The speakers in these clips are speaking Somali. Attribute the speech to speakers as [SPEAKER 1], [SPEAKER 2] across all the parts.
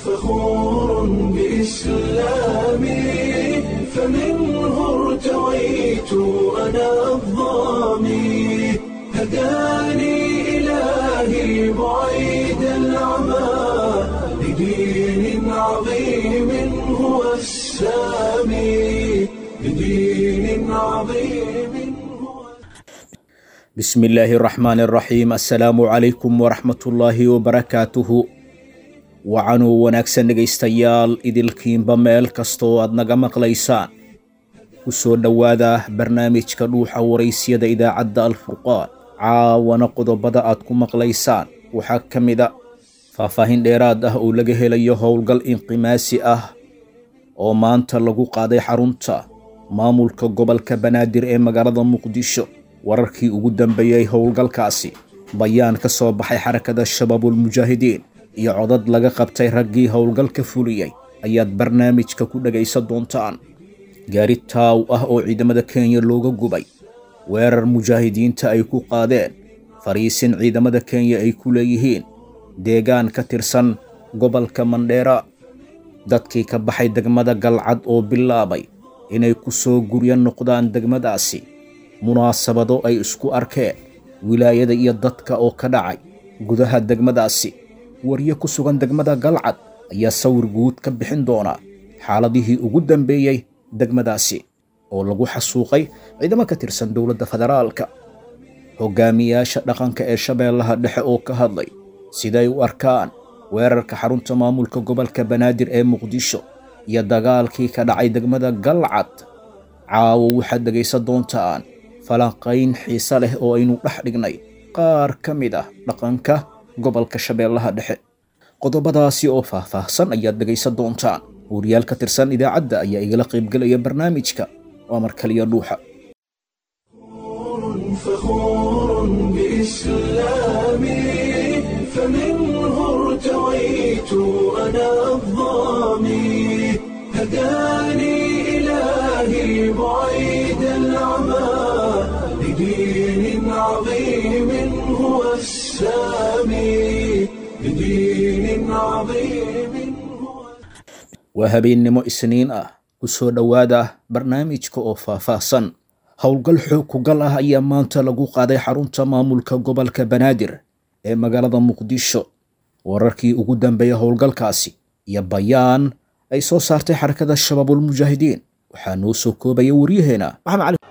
[SPEAKER 1] فخور بإسلامي فمنه ارتويت أنا الضامي هداني إلهي بعيد العمى لدين عظيم هو السامي لدين عظيم هو
[SPEAKER 2] bismi illaahi araxmaani araxiim assalaamu calaykum waraxmatullaahi wabarakaatuhu wacanuu wanaagsan dhegaystayaal idilkiinba meel kastoo aad naga maqlaysaan ku soo dhowaada barnaamijka dhuuxa waraysyada idaacadda alfurqaan caawana qodobada aad ku maqlaysaan waxaa ka mid a faahfaahin dheeraad ah oo laga helayo howlgal inqimaasi ah oo maanta lagu qaaday xarunta maamulka gobolka banaadir ee magaalada muqdisho wararkii ugu dambeeyey howlgalkaasi bayaan ka soo baxay xarakada shabaabulmujaahidiin iyo codad laga qabtay raggii howlgalka fuliyey ayaad barnaamijka ku dhegaysan doontaan gaari taaw ah oo ciidamada kenya looga gubay weerar mujaahidiinta ay ku qaadeen fariisin ciidamada kenya ay ku leeyihiin deegaan ka tirsan gobolka mandheera dadkii ka baxay degmada galcad oo bilaabay inay ku soo guryo noqdaan degmadaasi munaasabado ay isku arkeen wilaayada iyo dadka oo ka dhacay gudaha degmadaasi waryo ku sugan degmada galcad ayaa sawir guud ka bixin doona xaaladihii ugu dambeeyey degmadaasi oo lagu xasuuqay ciidamo ka tirsan dowladda federaalka hogaamiyaasha dhaqanka ee shabeellaha dhexe oo ka hadlay siday u arkaan weerarka xarunta maamulka gobolka banaadir ee muqdisho iyo dagaalkii ka dhacay degmada galcad caawo waxaad dhegaysan doontaan falanqayn xiise leh oo aynu dhex dhignay qaar ka mid ah dhaqanka gobolka shabeellaha dhexe qodobadaasi oo faahfaahsan ayaad dhegaysan doontaan wariyaal ka tirsan idaacadda ayaa igala qaybgelaya barnaamijka waa mar kaliya dhuuxa
[SPEAKER 1] فخور بإسلامي فمنه ارتويت أنا الضامي هداني إلهي بعيد العمى لدين عظيم هو السامي لدين عظيم هو
[SPEAKER 2] waa habeennimo isniin ah ku soo dhowaada barnaamijka oo faahfaahsan howlgal xoog kugal ah ayaa maanta lagu qaaday xarunta maamulka gobolka banaadir ee magaalada muqdisho wararkii ugu dambeeya howlgalkaasi iyo bayaan ay soo saartay xarakada shabaabulmujaahidiin waxaa noo soo koobaya waryaheena maxamed cali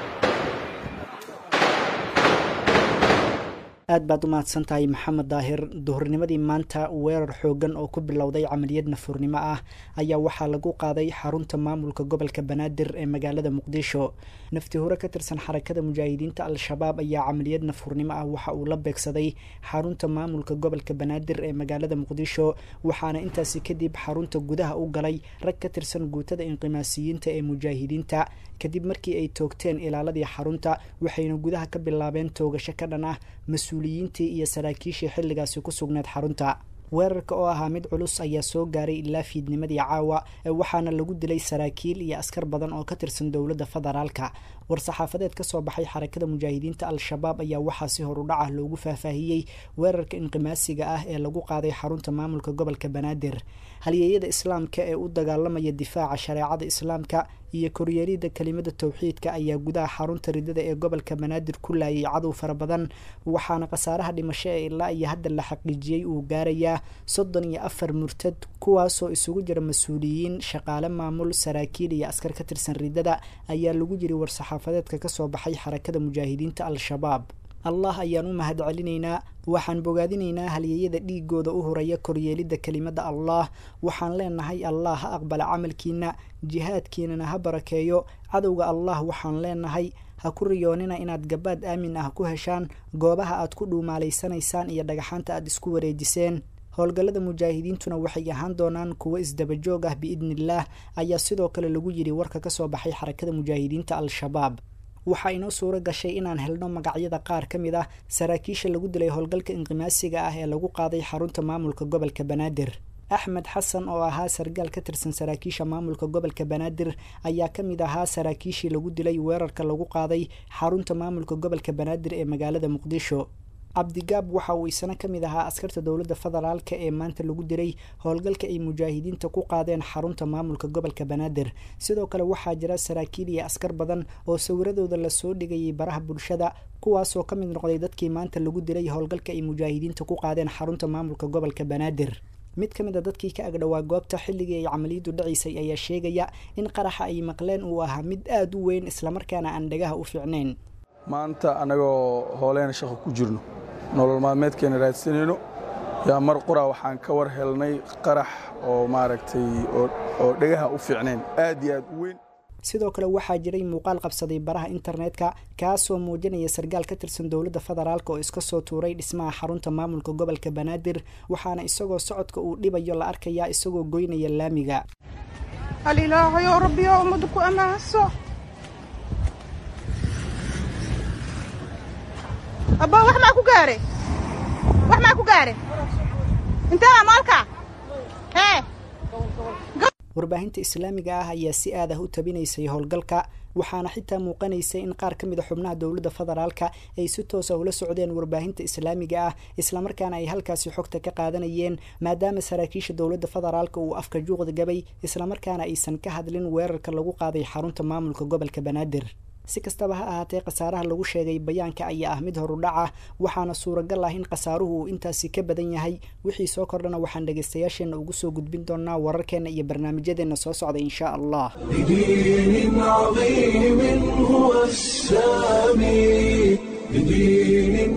[SPEAKER 3] aad baad u mahadsan tahay maxamed daahir duhurnimadii maanta weerar xoogan oo ku bilowday camaliyad nafuurnimo ah ayaa waxaa lagu qaaday xarunta maamulka gobolka banaadir ee magaalada muqdisho nafti hore ka tirsan xarakada mujaahidiinta al-shabaab ayaa camaliyad nafuurnimo ah waxa uu la beegsaday xarunta maamulka gobolka banaadir ee magaalada muqdisho waxaana intaasi kadib xarunta gudaha u galay rag ka tirsan guutada inqimaasiyiinta ee mujaahidiinta kadib markii ay toogteen ilaaladii xarunta waxayna gudaha ka bilaabeen toogasho ka dhan ah mas-uuliyiintii iyo saraakiishii xilligaasi ku sugneed xarunta weerarka oo ahaa mid culus ayaa soo gaaray ilaa fiidnimadii caawa waxaana lagu dilay saraakiil iyo askar badan oo ka tirsan dowladda federaalka war-saxaafadeed ka soo baxay xarakada mujaahidiinta al-shabaab ayaa waxaa si horudhac ah loogu faahfaahiyey weerarka inqimaasiga ah ee lagu qaaday xarunta maamulka gobolka banaadir halyeeyada islaamka ee u dagaalamaya difaaca shareecada islaamka iyo koryeelida kelimada towxiidka ayaa gudaha xarunta ridada ee gobolka banaadir ku laayay cadow fara badan waxaana khasaaraha dhimasho ee ilaa iyo hadda la xaqiijiyey uu gaarayaa soddon iyo afar murtad kuwaasoo isugu jira mas-uuliyiin shaqaale maamul saraakiil iyo askar ka tirsan ridada ayaa lagu jiri war-saxaafadeedka kasoo baxay xarakada mujaahidiinta al-shabaab allah ayaan u mahad celinaynaa waxaan bogaadinaynaa halyeeyada dhiigooda u horaya koryeelidda kelimada allah waxaan leenahay allah ha aqbala camalkiina jihaadkiinana ha barakeeyo cadowga allah waxaan leenahay ha ku riyoonina inaad gabaad aamin ah ku heshaan goobaha aad ku dhuumaalaysanaysaan iyo dhagaxaanta aad isku wareejiseen howlgallada mujaahidiintuna waxay ahaan doonaan kuwo isdabajoog ah biidniillaah ayaa sidoo kale lagu yidhi warka kasoo baxay xarakada mujaahidiinta al-shabaab waxaa inoo suuro gashay inaan helno magacyada qaar ka mid ah saraakiisha lagu dilay howlgalka inqimaasiga ah ee lagu qaaday xarunta maamulka gobolka banaadir axmed xasan oo ahaa sargaal ka tirsan saraakiisha maamulka gobolka banaadir ayaa ka mid ahaa saraakiishii lagu dilay weerarka lagu qaaday xarunta maamulka gobolka banaadir ee magaalada muqdisho cabdigaab waxa uu isna ka mid ahaa askarta dowladda federaalka ee maanta lagu diray howlgalka ay mujaahidiinta ku qaadeen xarunta maamulka gobolka banaadir sidoo kale waxaa jira saraakiil iyo askar badan oo sawiradooda lasoo dhigayay baraha bulshada kuwaasoo ka mid noqday dadkii maanta lagu diray howlgalka ay mujaahidiinta ku qaadeen xarunta maamulka gobolka banaadir mid ka mid a dadkii ka agdhowaa goobta xilligii ay camaliyadu dhacaysay ayaa sheegaya in qaraxa ay maqleen uu ahaa mid aada u weyn islamarkaana aan dhagaha u fiicnayn
[SPEAKER 4] maanta annagoo hooleena shaqo ku jirno nolol maalmeedkeena raadsanayno yaa mar qura waxaan ka war helnay qarax oo maaragtay oo dhagaha u fiicnayn aad iyo aad u weyn
[SPEAKER 3] sidoo kale waxaa jiray muuqaal qabsaday baraha internetka kaasoo muujinaya sargaal ka tirsan dowladda federaalk oo iska soo tuuray dhismaha xarunta maamulka gobolka banaadir waxaana isagoo socodka uu dhibayo la arkayaa isagoo goynaya laamiga
[SPEAKER 5] alilaahayow rabbiyo ummadu ku ammaanso abba wax maa ku gaare wax maa ku gaare intee maalka hee
[SPEAKER 3] warbaahinta islaamiga ah ayaa si aad ah u tabinaysay howlgalka waxaana xitaa muuqanaysay in qaar ka mid a xubnaha dowladda federaalka ay si toosa ula socdeen warbaahinta islaamiga ah islamarkaana ay halkaasi xogta ka qaadanayeen maadaama saraakiisha dowladda federaalka uu afka juuqda gabay islamarkaana aysan ka hadlin weerarka lagu qaaday xarunta maamulka gobolka banaadir si kastaba ha ahaatee khasaaraha lagu sheegay bayaanka ayaa ah mid horudhaca waxaana suuragal ah in khasaaruhu uu intaasi ka badan yahay wixii soo kordhana waxaan dhegaystayaasheenna ugu soo gudbin doonaa wararkeenna iyo barnaamijyadeenna soo socda insha allah
[SPEAKER 1] بدين عظيم هو السامي بدين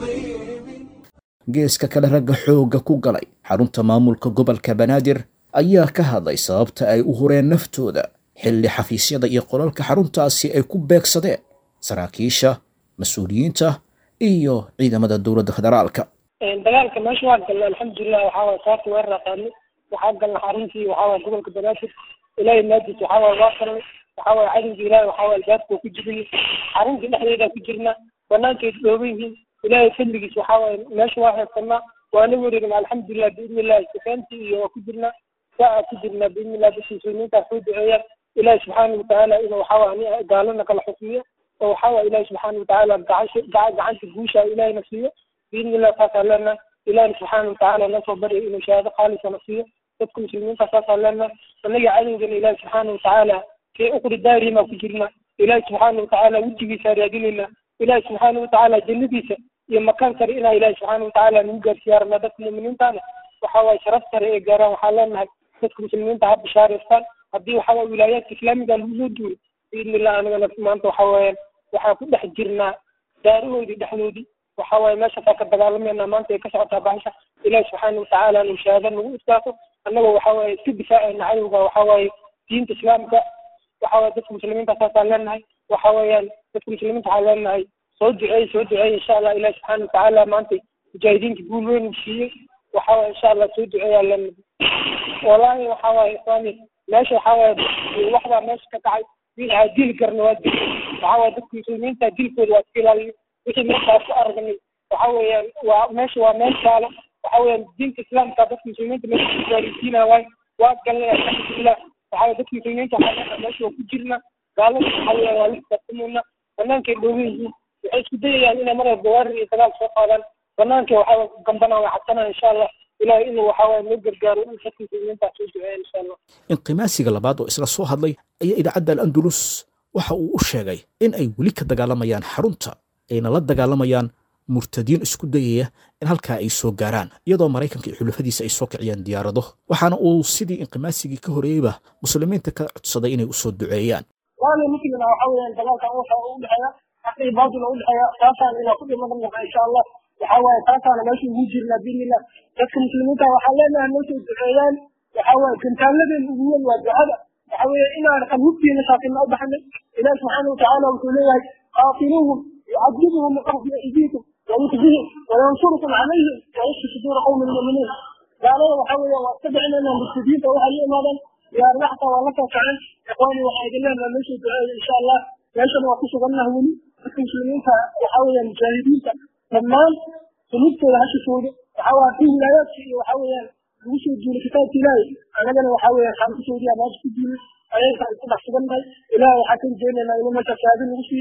[SPEAKER 1] عظيم
[SPEAKER 2] geeska kale ragga xoogga ku galay xarunta maamulka gobolka banaadir ayaa ka hadlay sababta ay u hureen naftooda xilli xafiisyada iyo qolalka xaruntaasi ay ku beegsadeen saraakiisha mas-uuliyiinta iyo ciidamada dowladda federaalka
[SPEAKER 6] dagaalka meesha waa galna alxamdulilah waxaa waye saarta weer raqaani waxaa galna xaruntii waxaa waye gobolka banaadir ilaahay maadiis waxaa waye waa galnay waxaa waye cadowga ilaahay waxaa waye albaabka ku jirnay xaruntii dhexdeeda ku jirna banaankeed dhooban yihiin ilaahay fadligiis waxaa waye meesha waa heesanaa waana wareegna alxamdulilah biidni illahi sifeentii iyo waa ku jirna saa ku jirna biidni illah dadka muslimiintaa soo duceeyaan ilaahi subxaana watacaala inuu waxaa waye gaalana kala xukmiyo oo waxaa waye ilaahi subxaana watacaala gacansha gacanta guusha ilaahayna siiyo biidni illah saasaa leenahay ilahina subxaana watacaala nasoo barya inuu shahaado khaalisana siiyo dadka muslimiinta saasaa leenahay annaga cadowgana ilaahi subxaana watacaala fii uqri daarihima ku jirna ilaahi subxaana watacaala wejigiisa raadinayna ilaahi subxaana watacaala jannadiisa iyo makaan sare inaa ilaahi subxaana watacaala nagu gaarsiiya rabnaa dadka mu'miniintaana waxaa waye sharaf sare ee gaaraan waxaa leenahay dadka muslimiinta ha bishaareystaan haddii waxaa waye wilaayaadka islaamiga lagu soo duuray biidni illah anagana maanta waxaa weeyaan waxaan ku dhex jirnaa daarahoodii dhexdoodii waxaa waaye meeshaasaa ka dagaalamayna maanta ay ka socotaa bahasha ilaahi subxaana watacaala nu shahaada nagu iskaaso annagoo waxaa waaye iska difaacayna cadowga waxaa waaye diinta islaamka waxaa waaye dadka muslimiinta saasaan leenahay waxaa weeyaan dadka muslimiinta waxaa leenahay soo duceey soo duceey insha allah ilahi subxaana watacaala maanta mujaahidiinta guul weyn uu siiyey waxaa waaye insha allah soo duceeyaa leenahay wallaahi waxaa waaye islaami meesha waxaa waaye waxbaa meesha ka dhacay waxaa dili karna waa dil waxaa waaye dadka muslimiinta dilkooda waa iska ilaaliyo wixii meeshaas ku aragnay waxa weeyaan waa meesha waa meel taalo waxa weeyaan diinta islaamka dadka muslimiinta meesha ku gaarisiinaya waay waa galnay alxamdulilah waxa weye dadka muslimiinta waxaa meesha waa ku jirna gaalada waxa weeyaan waa la xisaabtamayna banaankay dhoogan yihiin waxay isku dayayaan inay mar walba weerar iyo dagaal soo qaadaan banaanka waxaa gambana way cabsanaya insha allah ilahay inuu waxaa waye noo gargaaro in dadka muslimiinta soo duceeya insha allah
[SPEAKER 2] inqimaasiga labaad oo isla soo hadlay ayaa idaacadda al andalus waxa uu u sheegay in ay weli ka dagaalamayaan xarunta ayna la dagaalamayaan murtadiin isku dayaya in halkaa ay soo gaaraan iyadoo maraykanka iyo xulafadiisa ay soo kiciyaan diyaarado waxaana uu sidii inqimaasigii ka horeeyeyba muslimiinta ka codsaday inay usoo duceeyaan
[SPEAKER 6] waana muslimna waxa weeyaan dagaalkan waxa u dhexeeya xaq iyo baatil u dhexeeya taasaan inaa ku dhiman naha insha allah waxa waaye taasaana meesha ugu jirnaa biidnillah dadka muslimiinta waxaa leenahay noo soo duceeyaan waxa waaye gantaaladeen ugu weyn waa ducada waxa weeye inaan qalbubtiina saakina u baxnay ilahi subxaana watacaala wuxuu leeyahay qaatiluuhum يعذبهم الله في أيديكم ويخزيهم وينصركم عليهم ويشفي صدور قوم المؤمنين قالوا وحاولوا واتبعنا من المسجدين وهل ماذا يا رحت ولك كعن إخواني وحيد الله من نشهد إن شاء الله ليش ما وقفوا قلنا هوني المسلمين وحاول المجاهدين تمام سنبت لها شهود وحاول في ولايات وحاول وشهد دون كتاب تلاي أنا أنا وحاول خمس سعودية ما تشهد دون أنا كان كده حسبنا إلى حكم جينا إلى ما تشاهدين وشيء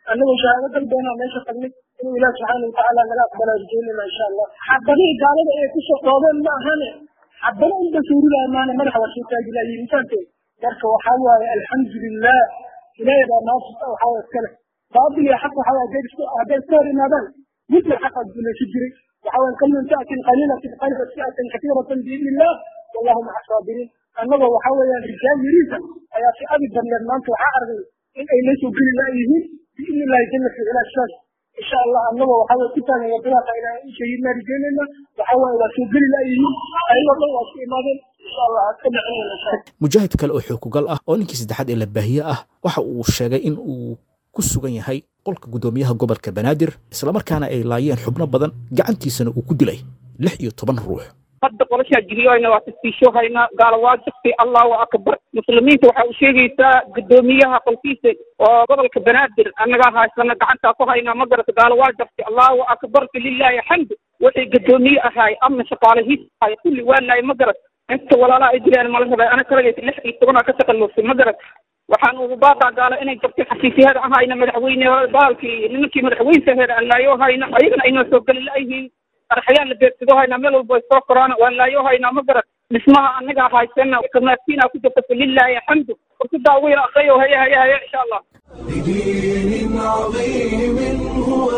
[SPEAKER 6] annagoo shahaado dalbeena meesha tagnay inuu ilaah subxaana watacaala naga aqbala rajeynayna insha allah xabadihii gaalada ay ku soqoobeen ma ahane xabado unba suurilaa maana madaxa waa soo taagi layihin intaanteed marka waxaa waaye alxamdulilah ilaahay baa naas waxaa waye iskale baabil iyo xaq waxaa waye hadday iska hor yimaadaan midna xaqa guulaysi jiray waxaa waye kalmin ta'tin qaliilatin qalba fi'atan katiiratan biidni illah wallahu maca saabiriin annagoo waxaa weeyaan rijaal yariisa ayaa si abi badneed maanta waxaa argay in ay la soo geli laayihiin biidni illahi jalla fi cilaa sidaas insha allah annagoo waxaa weye ku taagan wadadaasa ilaahay u shahiidnaa rijeynayna waxaa waaye waa soo geli laayihiin ayagoo dhan waa isku imaadeen insha allah aad ka dhacinayna insha allah
[SPEAKER 2] mujaahid kale oo xookugal ah oo ninkii saddexaad ee la baahiye ah waxa uu sheegay in uu ku sugan yahay qolka guddoomiyaha gobolka banaadir islamarkaana ay laayeen xubno badan gacantiisana uu ku dilay lix iyo toban ruux
[SPEAKER 7] hadda qolashaa jiriyoyna waa tasbiishoohaynaa gaala waa jirtay allahu akbar muslimiinta waxaa u sheegaysaa guddoomiyaha qolkiisa oo gobolka banaadir annagaa haysana gacantaa ku haynaa ma garata gaala waa jirtay allahu akbar falilaahi xamdu wixii guddoomiye ahaay ama shaqaalahiis ahay kulli waa laay ma garat inta walaalaha ay dilaan mala rabay ana kalagaysa lix iyo tobanaa ka taqalluusay ma garat waxaan ugu baaqaa gaala inay jabtay xasiisiyada ahayna madaxweyne baalkii nimankii madaxweynta heer aan laayo hayna ayagana aynoo soo geli laayihiin arxayaan la beegsado haynaa meel walba ay soo koraan waan laayo haynaa ma garan dhismaha annagaa haysana kamaasiina ku jirta falilaahi xamdu fursadaa ugu yar aqriyo haya haya haya insha allah
[SPEAKER 1] بدين عظيم هو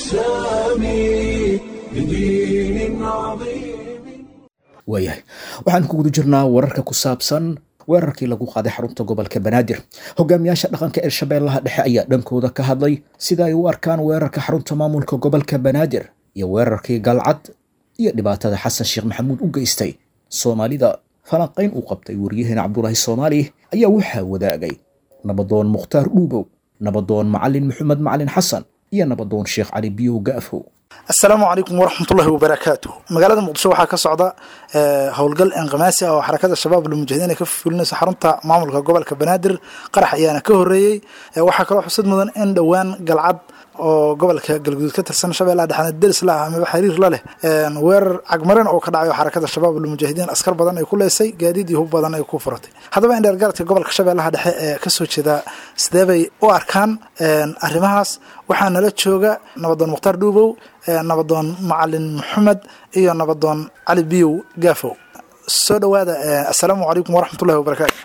[SPEAKER 1] السامي بدين عظيم
[SPEAKER 2] waayahay waxaan ku guda jirnaa wararka ku saabsan weerarkii lagu qaaday xarunta gobolka banaadir hogaamiyaasha dhaqanka ee shabeellaha dhexe ayaa dhankooda ka hadlay sida ay u arkaan weerarka xarunta maamulka gobolka banaadir iyo weerarkii galcad iyo dhibaatada xasan sheekh maxamuud u geystay soomaalida falanqayn uu qabtay waryaheena cabdulaahi soomaali ayaa waxaa wadaagay nabadoon mukhtaar dhuubow nabadoon macalin maxamed macalin xasan iyo nabadoon sheekh cali biyow ga'fow
[SPEAKER 8] asalaamu calaykum waraxmatullahi wabarakaatu magaalada muqdisho waxaa ka socda howlgal inqimaasi ah oo xarakada shabaab lmujahidiin ay ka fulinayso xarunta maamulka gobolka banaadir qarax ayaana ka horeeyey waxaa kaloo xusad mudan in dhowaan galcad oo gobolka galguduud ka tirsan shabeellaha dhexna deris la ah amaba xiriir la leh weerar cagmarin oo ka dhacay oo xarakada shabaab lmujaahidiin askar badan ay ku leysay gaadiid iyo hub badan ay ku furatay haddaba in dheergaradka gobolka shabeellaha dhexe ee kasoo jeeda sidee bay u arkaan arrimahaas waxaa nala jooga nabadoon mukhtaar dhuubow nabadoon macalin maxamed iyo nabadoon cali biyow gaafow soo dhowaada assalaamu calaykum waraxmatullahi wabarakaatu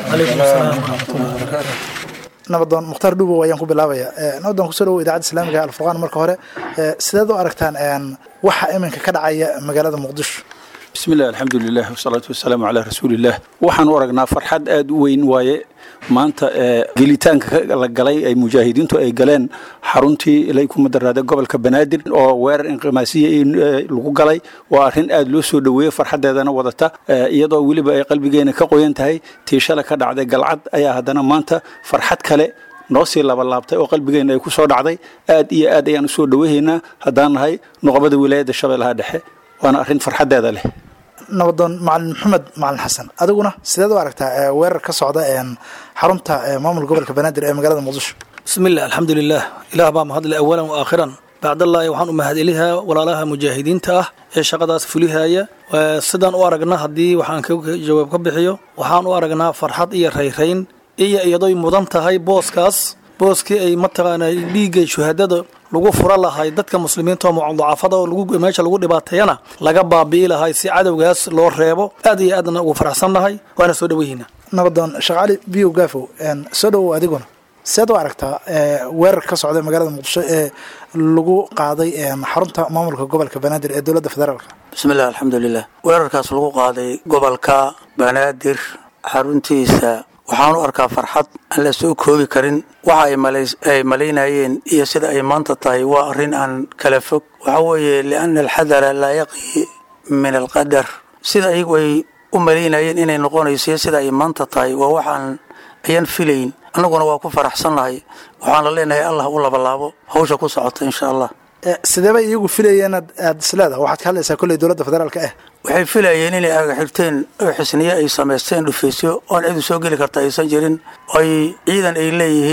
[SPEAKER 8] nabadoon mukhtaar dhuubow ayaan ku bilaabaya nabadoon kusoo dhawow idaacadda islaamiga alfurqaan marka hore sideed u aragtaan waxa iminka ka dhacaya magaalada muqdisho
[SPEAKER 9] bismi illah alxamdulilah wasalaatu wasalaamu calaa rasuuliillah waxaan u aragnaa farxad aada u weyn waaye maanta gelitaanka la galay ay mujaahidiintu ay galeen xaruntii ilay kuma daraada gobolka banaadir oo weerar inqimaasiya lagu galay waa arrin aada loo soo dhoweeyey farxaddeedana wadata iyadoo weliba ay qalbigeena ka qoyan tahay tiishala ka dhacday galcad ayaa haddana maanta farxad kale noo sii labalaabtay oo qalbigeena ay ku soo dhacday aad iyo aad ayaan usoo dhoweyhaynaa haddaan nahay noqobada wilaayadda shabeellaha dhexe waana arrin farxaddeeda leh
[SPEAKER 8] nabadoon macalin maxamed macalin xasan adiguna sideed u aragtaa weerar ka socda xarunta maamulka gobolka banaadir ee magaalada muqdisho
[SPEAKER 10] bismiillah alxamdulilah ilaah baa mahadle awalan wa aakhiran bacdallaahi waxaan u mahadcelihaa walaalaha mujaahidiinta ah ee shaqadaas fulihaya sidaan u aragna haddii waxaan ka jawaab ka bixiyo waxaan u aragnaa farxad iyo rayrayn iyo iyadoy mudan tahay booskaas booskii ay mataqaanaa dhiiggay shuhadada lagu fura lahay dadka muslimiinta oo mucadacafada oo meesha lagu dhibaateeyana laga baabi'i lahay si cadowgaas loo reebo aad iyo aadna ugu faraxsannahay waana soo dhoweyhiina
[SPEAKER 8] nabadoon sheekh cali biyow gaafow soo dhowow adiguna seed u aragtaa weerar ka socda magaalada muqdisho ee lagu qaaday xarunta maamulka gobolka banaadir ee dowladda federaalka
[SPEAKER 11] bismiillah alxamdulilah weerarkaas lagu qaaday gobolka banaadir xaruntiisa waxaan u arkaa farxad aan la soo koobi karin waxa ay malaynayeen iyo sida ay maanta tahay waa arrin aan kala fog waxaa weeye lianna alxadara laa yaqi min alqadar sida ayagu ay u malaynayeen inay noqonayso sida ay maanta tahay waa waxaan ayaan filayn annaguna waa ku faraxsannahay waxaana leenahay allah u labalaabo hawsha ku socota insha allah
[SPEAKER 8] sideebay iyagu filayeen aad isleedaha waxaad ka hadlaysaa kolley dowladda federaalka ah
[SPEAKER 11] waxay filayeen inay agaxirteen oo xisniye ay samaysteen dhufaysyo oon cidu soo geli karta aysan jirin ay ciidan ay leeyihiin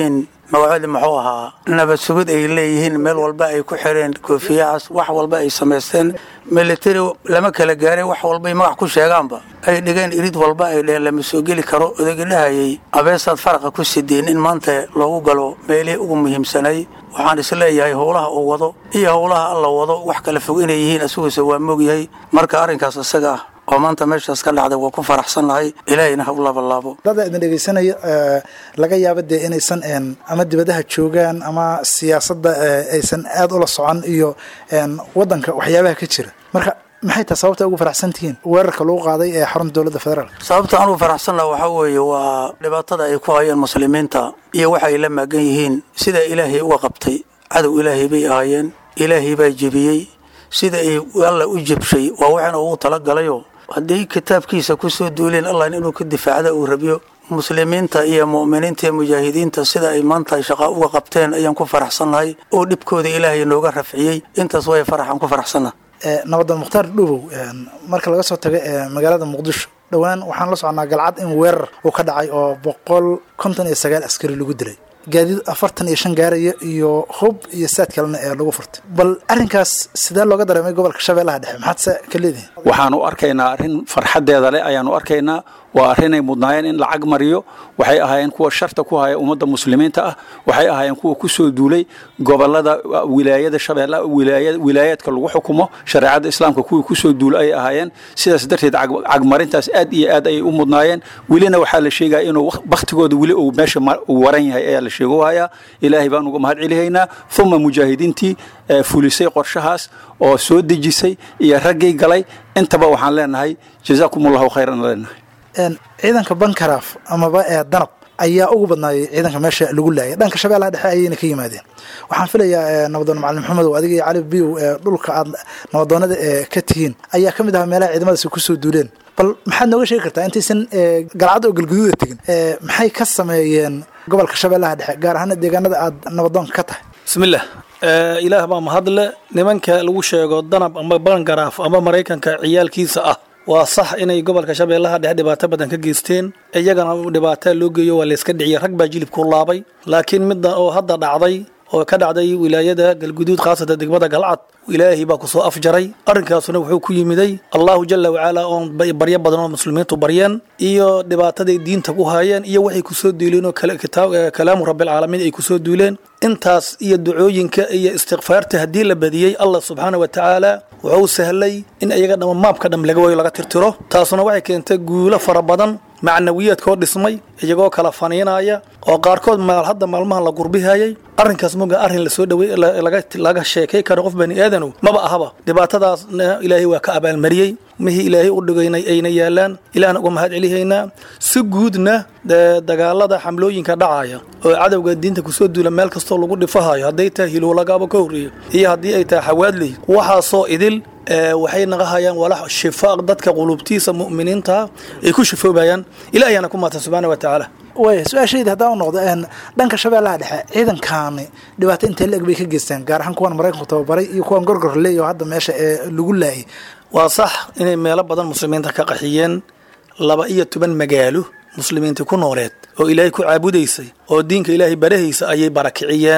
[SPEAKER 11] magacoodii muxuu ahaa nabad sugid ay leeyihiin meel walba ay ku xireen koofiyahaas wax walba ay samaysteen military lama kala gaaray wax walbay magac ku sheegaanba ay dhigeen irid walba ay dheheen lama soo geli karo odayga dhahayay abeesaad faraqa ku sideen in maanta loogu galo meelihii ugu muhiimsanay waxaan isleeyahay howlaha uu wado iyo howlaha alla wado wax kala fog inay yihiin asiguose waa moogyahay marka arrinkaas isaga ah oo maanta meeshaas ka dhacday waa ku faraxsannahay ilaahayna ha u laabalaabo
[SPEAKER 8] dada idin dhegeysanaya laga yaaba dee inaysan ama dibadaha joogaan ama siyaasadda aysan aad ula socon iyo wadanka waxyaabaha ka jira marka maxay tahay sababta ugu faraxsan tihiin weerarka lagu qaaday ee xarunta dowladda federaalk
[SPEAKER 11] sababta anugu faraxsannaha waxaa weeye waa dhibaatada ay ku hayeen muslimiinta iyo waxa ay la maagan yihiin sida ilaahay uga qabtay cadow ilaahay bay ahaayeen ilaahay baa jebiyey sida ay alla u jebshay waa waxaana ugu talagalayoo haddii kitaabkiisa ku soo duuleen allah inuu ka difaacda uu rabiyo muslimiinta iyo mu'miniinta iyo mujaahidiinta sida ay maanta shaqa uga qabteen ayaan ku faraxsannahay oo dhibkooda ilaahay nooga rafciyey intaas way faraxaan ku faraxsannaha
[SPEAKER 8] nabadan mukhtaar dhubow marka laga soo tago magaalada muqdisho dhowaan waxaan la soconnaa galcad in weerar uu ka dhacay oo boqol konton iyo sagaal askari lagu dilay gaadiid afartan iyo shan gaaraya iyo hub iyo saad kalena ee lagu furtay bal arrinkaas sidee looga dareemay gobolka shabeellaha dhexe maxaad se ka leedihin
[SPEAKER 9] waxaanu arkaynaa arrin farxaddeeda leh ayaanu arkaynaa waa arrinay mudnaayeen in lacag mariyo waxay ahaayeen kuwa sharta ku haya ummadda muslimiinta ah waxay ahaayeen kuwa ku soo duulay gobolada wilaayada shabeellaha wilaayaadka lagu xukumo shareecadda islaamka kuwii ku soo duulay ayay ahaayeen sidaas darteed cagmarintaas aad iyo aad ayay u mudnaayeen welina waxaa la sheegaya inuu baktigooda weli uu meesha uu waran yahay ayaa la sheego hayaa ilaahay baan uga mahad celihaynaa uma mujaahidiintii fulisay qorshahaas oo soo dejisay iyo raggii galay intaba waxaan leenahay jazaakum allahu khayran leenahay
[SPEAKER 8] ciidanka bankaraaf amaba ee danab ayaa ugu badnaayay ciidanka meesha lagu laayay dhanka shabeellaha dhexe ayayna ka yimaadeen waxaan filayaa nabadoon macalin maxamed oo adiga iyo cali biyow ee dhulka aad nabadoonada ee ka tihiin ayaa ka mid ahaa meelaha ciidamadaasi kusoo duuleen bal maxaad nooga sheegi kartaa intaysan galcad oo galguduuda tegin maxay ka sameeyeen gobolka shabeellaha dhexe gaar ahaan deegaanada aad nabadoonka ka tahay
[SPEAKER 10] bismillaah ilaah baa mahadle nimanka lagu sheego danab ama bangaraaf ama maraykanka ciyaalkiisa ah waa sax inay gobolka shabeellaha dhexe dhibaato badan ka geysteen iyagana dhibaataa loo geeyo waa layska dhiciyay rag baa jilibku laabay laakiin midda oo hadda dhacday oo ka dhacday wilaayada galguduud khaasatan degmada galcad ilaahay baa kusoo afjaray arrinkaasuna wuxuu ku yimiday allahu jala wacalaa oon baryo badan oo muslimiintu baryeen iyo dhibaataday diinta ku haayeen iyo waxay kusoo duuleen oo kalaamu rabbilcaalamiin ay kusoo duuleen intaas iyo ducooyinka iyo istikfaarta haddii la badiyey allah subxaana wa tacaala wuxuu sahlay in iyaga dhama maabka dham laga wayo laga tirtiro taasuna waxay keentay guulo fara badan macnawiyaadkoo dhismay iyagoo kala faniinaya oo qaarkood maal hadda maalmahan la gurbihayay arrinkaas muga arrin lasoo dhawey laga sheekay karo qof bani aadanow maba ahaba dhibaatadaasna ilaahay waa ka abaalmariyey mihii ilaahay u dhigaynay ayna yaalaan ilaahna uga mahad celihaynaa si guudna dagaalada xamlooyinka dhacaya oo cadowga diinta kusoo duula meel kastoo lagu dhifahayo hadday tahay hiloolagaaba ka horreeya iyo haddii ay tahay xawaadley waxaasoo idil waxay naqahayaan walax shifaa dadka qulubtiisa mu'miniinta ay ku shifoobayaan ilaahayana ku maatan subxaana wa tacaala
[SPEAKER 8] waaya su-aashayda haddaan u noqdo dhanka shabeellaha dhexe ciidankaani dhibaato intee la eg bay ka geysteen gaar ahaan kuwan maraykanku tababaray iyo kuwan gorgor leeyo hadda meesha ee lagu laayay
[SPEAKER 10] waa sax inay meelo badan muslimiinta ka qaxiyeen laba iyo toban magaalo muslimiinta ku nooleed oo ilaahay ku caabudaysay oo diinka ilaahay barahaysa ayay barakiciyeen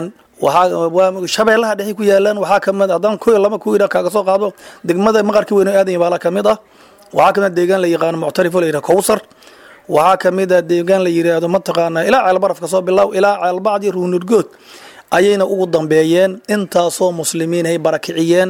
[SPEAKER 10] waxaa shabeellaha dhexe ku yaalaan waxaa kamid haddaan ku laba ku idha kaaga soo qaado degmada maqarka weyn oo aadan yabaala ka mid ah waxaa kamid deegaan la yaqaano muctarifo la yidhaha kowsar waxaa kamid a deegaan la yidhaahdo mataqaanaa ilaa ceelbarafka soo bilow ilaa ceelbacdi ruunurgood ayayna ugu dambeeyeen intaasoo muslimiin ay barakiciyeen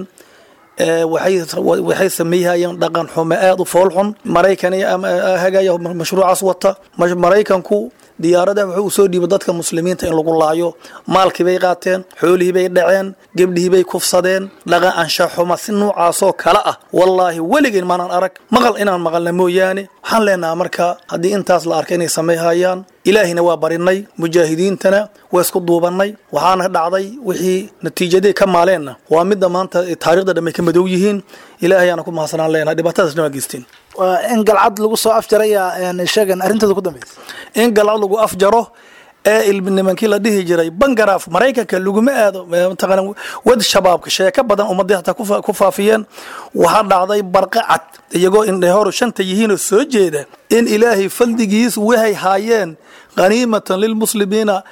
[SPEAKER 10] waxay sameeyhayeen dhaqan xumo aada u foolxun maraykan hagaya mashruucaas wata maraykanku diyaaradaha wuxuu usoo dhiibay dadka muslimiinta in lagu laayo maalkii bay qaateen xoolihii bay dhaceen gebdhihii bay kufsadeen dhaqan anshaxuma si noocaasoo kale ah wallaahi weligeen maanaan arag maqal inaan maqalna mooyaane waxaan leenaha marka haddii intaas la arkay inay samayhayaan ilaahina waa barinay mujaahidiintana waa isku duubannay waxaana dhacday wixii natiijadii ka maaleenna waa midda maanta taarikhda dhamay ka madow yihiin ilaahayaana ku mahadsanaan leenahay dhibaatadaasna waa geysteen
[SPEAKER 8] waa in galcad lagu soo afjaraya sheegan arrintooda ku dambeysa
[SPEAKER 10] in galcad lagu afjaro ee ilmi nimankii la dhihi jiray bangaraaf maraykanka laguma aado mataqaana wad shabaabka sheeko badan ummadii hataa ku faafiyeen waxaa dhacday barqa cad iyagoo indhehoru shanta yihiinoo soo jeeda in ilaahay faldigiis waxay haayeen khaniimatan lilmuslimiina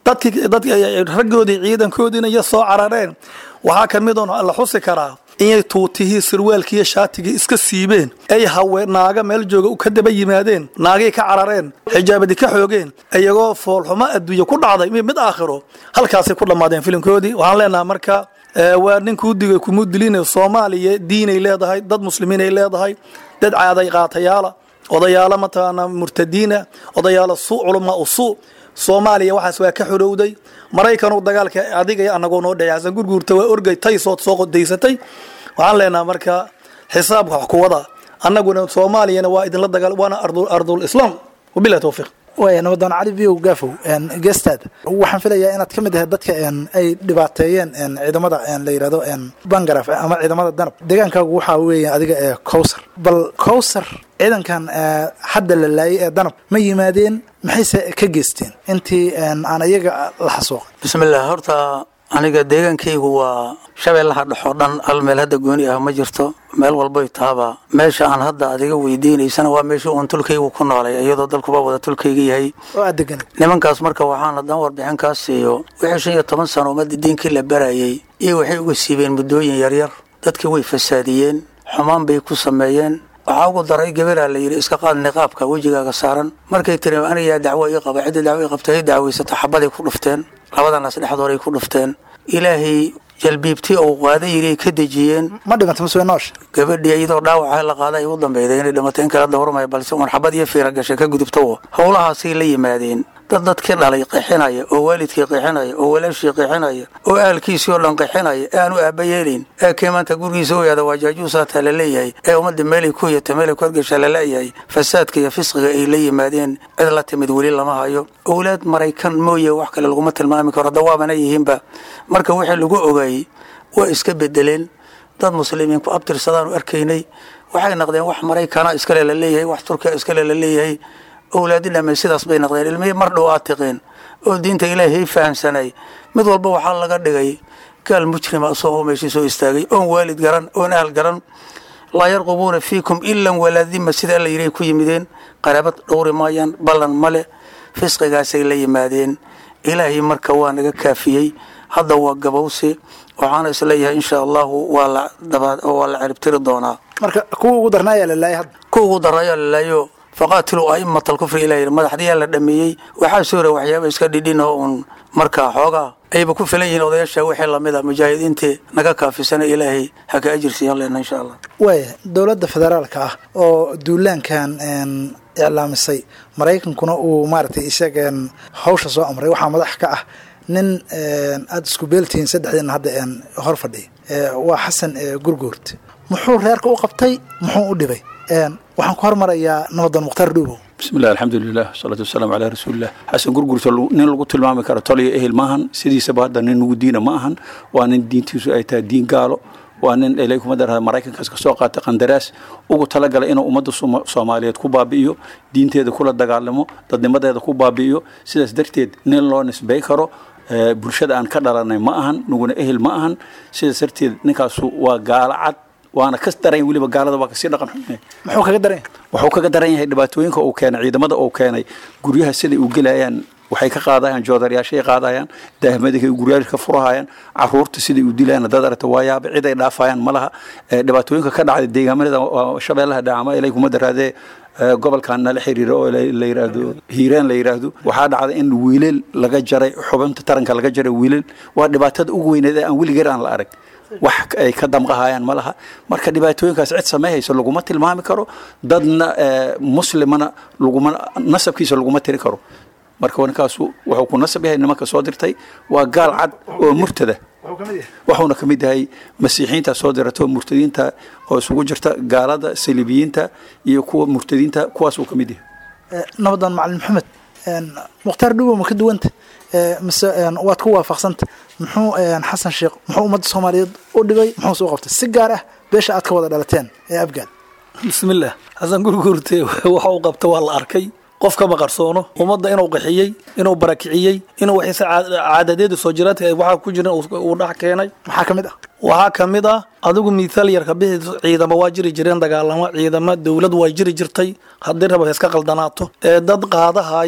[SPEAKER 10] dadkii dadkii raggoodii ciidankoodiina iyo soo carareen waxaa ka mid oon la xusi karaa inay tuutihii sirwaalkiiyo shaatigii iska siibeen ay hawe naaga meel jooga ka daba yimaadeen naagay ka carareen xijaabadii ka xoogeen iyagoo foolxumo adduunye ku dhacday mid aakhiro halkaasay ku dhammaadeen filimkoodii waxaan leenaha marka waa ninkuu digay kumuu dilin soomaaliya diinay leedahay dad muslimiinay leedahay dad caaday qaatayaala odayaalo mataqaana murtadiina odayaalo suu culamaa u suu soomaaliya waxaas waa ka xorowday maraykanu dagaalka adiga iyo anagoo noo dhexey xasan gurguurta waa orgay taysood soo qodaysatay waxaan leenaha marka xisaabka wax kuwada annaguna soomaaliyana waa idinla dagaal waana ardul islaam wabilahi towfiiq
[SPEAKER 8] waaya nabadoon cali biyow gaafow geestaad waxaan filayaa inaad ka mid ahayd dadka ay dhibaateeyeen ciidamada la yidhahdo bangaraf ama ciidamada danab deegaankaagu waxaa weeya adiga ee cowsar bal cowsar ciidankan hadda la laayay ee danab ma yimaadeen maxayse ka geysteen intii aan iyaga la xasuuqay
[SPEAKER 11] bismillaah horta aniga deegaankaygu waa shabeellaha dhexoo dhan hal meel hadda gooni ah ma jirto meel walboy taaba meesha aan hadda adiga weydiinaysana waa meeshii uun tulkaygu ku noolay iyadoo dalkuba wada tulkayga yahay
[SPEAKER 8] oo aad degan
[SPEAKER 11] nimankaas marka waxaan haddaan warbixin kaa siiyo wixii shan iyo toban sano ummadda diinkii la barayay iyo waxay uga siibeen muddooyin yaryar dadkii way fasaadiyeen xumaan bay ku sameeyeen waxaa ugu daray gabalaa la yidhi iska qaad niqaabka wejigaaga saaran markay tiri anigaa dacwo ii qaba cidda dacwo ii qabta ay dacwaysato xabaday ku dhufteen labadanaas dhexdooray ku dhufteen ilaahay jalbiibtii uu qaaday yidhi ay ka dejiyeen
[SPEAKER 8] ma dhimata mase noosha
[SPEAKER 11] gabadhii iyadoo dhaawaca la qaaday ay u dambeyday inay dhimatay in kala dawrmaya balse uun xabad iyo fiira gashay ka gudubto howlahaasay la yimaadeen dad dadkii dhalay qixinaya oo waalidkii qixinaya oo walaashii qixinaya oo ahalkiisii oo dhan qixinaya ee aanu aaba yeelin ee kii maanta gurigiisa u yaada waa jaajuusaataa la leeyahay ee ummadda meelay ku yata meelay ku hargashaa la leeyahay fasaadka iyo fisqiga ay la yimaadeen cid la timid weli lama hayo owlaad maraykan mooye wax kale laguma tilmaami karo dawaabana yihiinba marka wixii lagu ogaayey waa iska bedeleen dad muslimiin ku abtirsadaanu arkaynay waxay naqdeen wax maraykana iskale la leeyahay wax turkiya iskale la leeyahay owlaadi dhamay sidaas bay naqdeen ilmihii mar dhow aad tiqeen oo diinta ilaahay fahamsanay mid walba waxaa laga dhigay gaal mujrima isagoo meeshii soo istaagay oon waalid garan oon ahal garan laa yarqubuuna fiikum ilan walaadima sida alla yidhi ku yimideen qaraabad dhowri maayaan ballan male fisqigaasay la yimaadeen ilaahay marka waa naga kaafiyey hadda waa gabowsi waxaana isleeyahay insha allahu waa la waa la ciribtiri doonaa
[SPEAKER 8] marka kuwa ugu darnaa ayaa la laayay hadda
[SPEAKER 11] kuwa ugu darnaayaa la laayo faqaatiluu a'immata alkufri ilah yidhi madaxdiyaa la dhameeyey waxaa soo hora waxyaaba iska dhidhin oo uun markaa xoogaa ayba ku filan yihiin odayaasha wixii lamid a mujaahidiintii naga kaafisana ilaahay ha ka ajirsiiyan lena insha allah
[SPEAKER 8] waaya dowladda federaalka ah oo duulaankan iclaamisay maraykankuna uu maaragtay isaga hawsha soo amray waxaa madax ka ah nin aada isku beeltihiin saddexdiina hadda hor fadhiya waa xasan gurguurt muxuu reerka u qabtay muxuu u dhibay waxaan ku hormarayaa nabadan mukhtaar dhuubow
[SPEAKER 9] bismillahi alxamdulilah wasalaatu wasalaamu calaa rasuulilah xasan gurgurta nin lagu tilmaami karo toliyo ehel maahan sidiisaba hadda nin ugu diina ma ahan waa nin diintiisu ay tahay diin gaalo waa nin ilay kuma dara maraykankaas kasoo qaatay qandaraas ugu talagalay inuu ummadda soomaaliyeed ku baabi'iyo diinteeda kula dagaalamo dadnimadeeda ku baabi'iyo sidaas darteed nin loo nisbay karo bulshada aan ka dhalanay ma ahan nuguna ehel ma ahan sidaas darteed ninkaasu waa gaalo cad waana ka daran weliba gaalada waa kasii dhaqan xun
[SPEAKER 8] muxuu kaga daran
[SPEAKER 9] wuxuu kaga daran yahay dhibaatooyinka uu keenay ciidamada uu keenay guryaha siday u gelayaan waxay ka qaadayaan joodarayaashay qaadayaan daahmadikay guryaasha ka furahayaan caruurta siday u dilayaan dad aragta waa yaaba cid ay dhaafayaan ma laha dhibaatooyinka ka dhacday deegaamada shabeellaha dhacama ilay kuma daraadee gobolkan nala xiriira oo la yiraahdo hiiraan la yiraahdo waxaa dhacday in wiilal laga jaray xubinta taranka laga jaray wiilal waa dhibaatada ugu weyneed ee aan weligeer aan la arag wax ay ka damqahayaan ma laha marka dhibaatooyinkaas cid sameeyhaysa laguma tilmaami karo dadna muslimana laguma nasabkiisa laguma tiri karo marka ninkaasu wuxuu ku nasab yahay nimanka soo dirtay waa gaal cad oo murtada wuxuuna ka mid yahay masiixiinta soo dirata oo murtadiinta oo isugu jirta gaalada saliibiyiinta iyo kuwa murtadiinta kuwaasuu ka mid yahay
[SPEAKER 8] nabadan macalin maxamed mukhtaar dhubow ma ka duwanta mise waad ku waafaqsanta muxuu xasan sheekh muxuu ummadda soomaaliyeed u dhibay muxuu soo qabtay si gaar ah beesha aad ka wada dhalateen ee abgaal
[SPEAKER 10] bismillaah xasan gurgurte waxa uu qabta waa la arkay qof kama qarsoono ummadda inuu qaxiyey inuu barakiciyey inuu waxiise caadadeeda soo jiraadka waxaa ku jiran uu dhex keenay
[SPEAKER 8] maxaa ka mid ah
[SPEAKER 10] waxaa ka mid ah adigu miithaal yarka bixi ciidamo waa jiri jireen dagaalamo ciidamo dowlad waa jiri jirtay haddii raba iska qaldanaato ee dad qaadahaya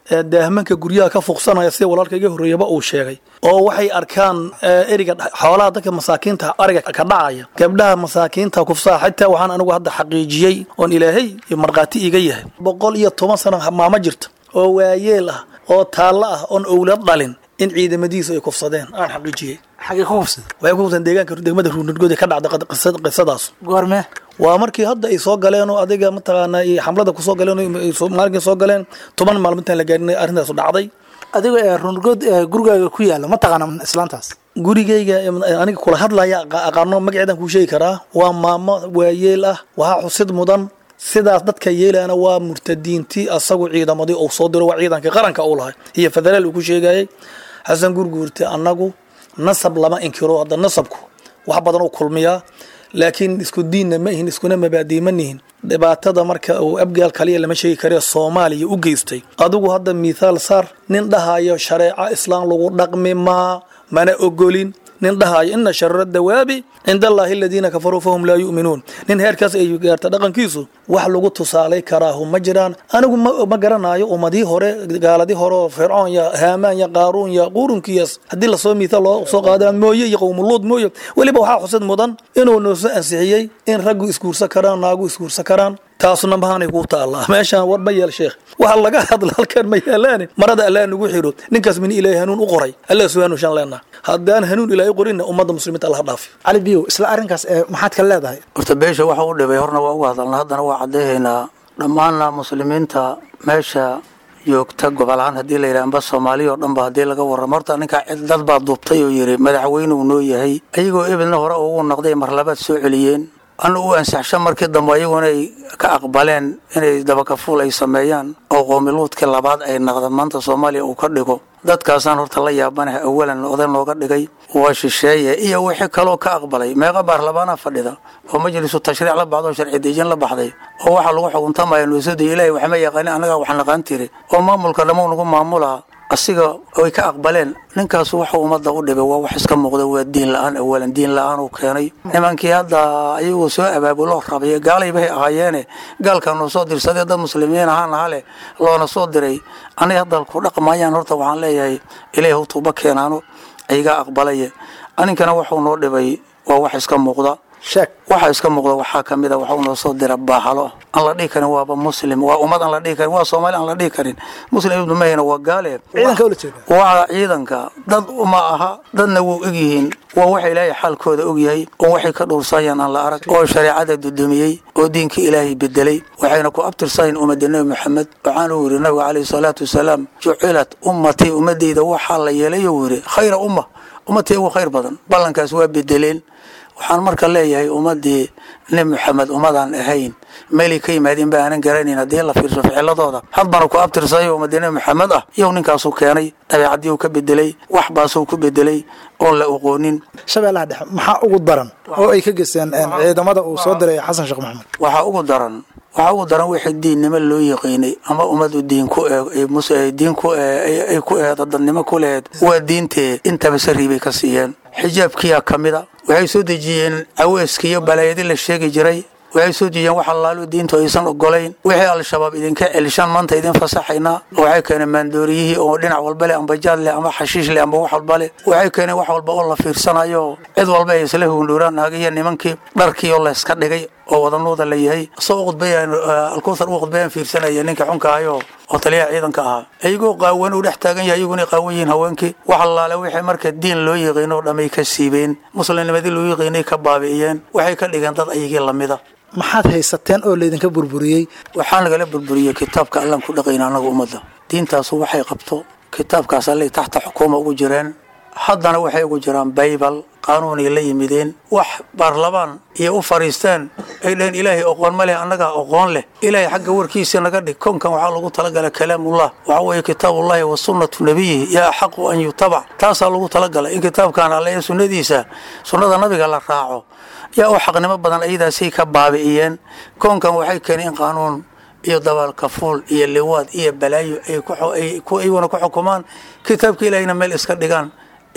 [SPEAKER 10] daahmanka guryaha ka fuqsanaya sida walaalka iga horreeyaba uu sheegay oo waxay arkaan eriga xoolaha dadka masaakiinta ariga ka dhacaya gabdhaha masaakiinta kufsaha xitaa waxaan anigu hadda xaqiijiyey oon ilaahay iyo markhaati iga yahay boqol iyo toban sano maamo jirta oo waayeel ah oo taallo ah oon owlad dhalin in ciidamadiisu ay kufsadeen aan xaqiijiyey
[SPEAKER 8] xagee ku hubsan
[SPEAKER 10] waxay ku hubsan deegaanka degmada ruunurgood ka dhacda qisadaas
[SPEAKER 8] goormee
[SPEAKER 10] waa markii hadda ay soo galeen oo adiga mataqaana xamlada kusoo galeen maalinkii soo galeen toban maalmintaan la gaarin arrintaas dhacday
[SPEAKER 8] adiga ee runurgood gurigaaga ku yaala ma taqaana islaantaas
[SPEAKER 10] gurigayga aniga kula hadlaya aqaano magaceedan kuu sheegi karaa waa maamo waayeel ah waxaa xusid mudan sidaas dadka yeelaana waa murtadiintii asagu ciidamadii uu soo diro waa ciidankii qaranka uu lahay iyo federaal uu ku sheegayay xasan gurguurte annagu nasab lama inkiro hadda nasabku wax badan u kulmiyaa laakiin isku diinna ma ihin iskuna mabaadii ma nihin dhibaatada marka uu abgaal kaliya lama sheegi kare soomaaliya u geystay adigu hadda mithaal saar nin dhahayo shareeco islaam lagu dhaqmi maa mana ogolin nin dhahayo ina shara dawaabi cinda allaahi aladiina kafaruu fahum laa yu'minuun nin heerkaas ay gaarta dhaqankiisu wax lagu tusaalay karaahu ma jiraan anigu ma garanayo ummadii hore gaaladii hore oo fircoon ya haamaan ya qaaruun ya quurunkiyaas haddii lasoo miithaal loo soo qaada mooye iyo qowmuluud mooye weliba waxaa xusid mudan inuu noosoo ansixiyey in raggu isguursan karaan naagu isguursan karaan taasna mahaanay kuu taallaa meeshaan war ma yeel sheekh waxa laga hadla halkan ma yeelaane marada allah nagu xidho ninkaas min ilaahay hanuun u qoray allah suu hanuunshaan leenaha haddaan hanuun ilaahay qorinna ummadda muslimiinta allah dhaafi
[SPEAKER 8] cali biyow isla arrinkaas ee maxaad ka leedahay
[SPEAKER 11] horta beesha waxa u dhibay horna waa uga hadalna haddana waa caddeehaynaa dhammaanna muslimiinta meesha joogta gobol ahaan haddii la yidhaha amba soomaaliya oo dhanba haddii laga warramo horta ninkaa cid dad baa duubtay oo yidhi madaxweynuu noo yahay ayagoo ebedna hore ugu noqday mar labaad soo celiyeen anu u ansaxsho markii dambe ayaguna ay ka aqbaleen inay dabakafuul ay sameeyaan oo qoomiluudkii labaad ay naqda maanta soomaaliya uu ka dhigo dadkaasaan horta la yaabanaha awalan oday looga dhigay waa shisheeye iyo wixii kaloo ka aqbalay meeqa baarlamaana fadhida oo majlisu tashriic la baxdo oo sharci dejin la baxday oo waxaa lagu xukuntamaya nuusada ilaahay waxma yaqaanin annagaa wax naqaan tiri oo maamulka dhammow nagu maamulaa asiga ay ka aqbaleen ninkaas wuxuu ummadda u dhibay waa wax iska muuqda waa diin la-aan awalan diin la-aan uu keenay nimankii hadda ayagoo soo abaabuloo rabay gaalaybahay ahaayeene gaalkanuu soo dirsadee dad muslimiin ahaan aha leh loona soo diray anay hadda ku dhaqmayaan horta waxaan leeyahay ilaahi hu tuuba keenaano ayagaa aqbalaye aninkana wuxuu noo dhibay waa wax iska muuqda
[SPEAKER 8] sheeg
[SPEAKER 11] waxaa iska muuqda waxaa ka mid a waxuu noo soo dira baaxalo aan la dhihi karin waaba muslim waa ummad aan la dhihi karin waa soomaali aan la dhihi karin muslim ibnu mahina waa gaale
[SPEAKER 8] ciidanka ula jeeda
[SPEAKER 11] waa ciidanka dad uma aha dadna wuu ogyihiin waa waxa ilaahay xaalkooda ogyahay oo waxay ka dhowrsayaan aan la arag oo shareecada dudumiyey oo diinka ilaahay bedelay waxayna ku abtirsayin ummadda nebi maxamed waxaana uu yidhi nabiga calayhi salaatu wasalaam jucilat ummatii ummadeyda waxaa la yeelay uu yidhi khayra umma ummadtii ugu khayr badan ballankaas waa bedeleen waxaan marka leeyahay ummadii nebi maxamed ummadaan ahayn meelay ka yimaadeen ba aanan garanayn haddii la fiirso ficiladooda hadbana ku abtirsayo ummadii nebi maxamed ah iyow ninkaasuu keenay dabeecadii uu ka bedelay wax baasuu ku bedelay oon la oqoonin
[SPEAKER 8] shabeellaha dhexe maxaa ugu daran oo ay ka geysteen ciidamada uu soo diray xasan sheekh maxamed
[SPEAKER 11] waxaa ugu daran waxaa ugu daran wixii diinnimo loo yaqiinay ama ummadu diin ku diin ku ay ku eheed dadnimo ku leheed waa diintee intaba sariib bay ka siiyeen xijaabkiyaa ka mida waxay soo dejiyeen caweeska iyo balaayadi la sheegi jiray waxay soo dejiyeen wax allaalo diintu aysan ogolayn wixii al-shabaab idinka celishaan maanta idin fasaxaynaa waxay keeneen maandooriyihii oo dhinac walba leh amba jaad leh ama xashiish leh amba wax walba leh waxay keeneen wax walba oo la fiirsanayo cid walba ay isla hundhuuraan naagiyo nimankii dharkii oo layska dhigay oo wadanuuda la yahay soo khudbayaan alkuuthar u khudbayaan fiirsanaya ninka xunka ahayo oo taliyaha ciidanka ahaa ayagoo qaawan uu dhex taagan yahay ayaguna qaawan yihiin haweenkii wax allaale wixii marka diin loo yaqiino oo dhamay ka siibeen muslimnimadii loo yaqiinay ka baabi'iyeen waxay ka dhigeen dad ayagii lamida
[SPEAKER 8] maxaad haysateen oo laydinka burburiyey
[SPEAKER 11] waxaa nagala burburiyey kitaabka allaan ku dhaqayna annaga ummadda diintaasu waxay qabto kitaabkaas allay taxta xukuuma ugu jireen haddana waxay ugu jiraan baybal qaanuunay la yimideen wax baarlamaan iyo u fariisteen ay dhaheen ilaahay oqoon ma leh annagaa oqoon leh ilaahay xagga warkiisa naga dhig konkan waxaa lagu talagala kalaamullah waxaa weeye kitaabullahi wa sunnatu nabiyihi yaa axaqu an yutabac taasaa lagu talagalay in kitaabkan alle ee sunnadiisa sunnada nabiga la raaco yaa u xaqnimo badan ayadaasay ka baabi'iyeen koonkan waxay keeneen in qaanuun iyo dabaalkafuul iyo liwaad iyo balaayo ay iyaguna ku xukumaan kitaabka ilaahayna meel iska dhigaan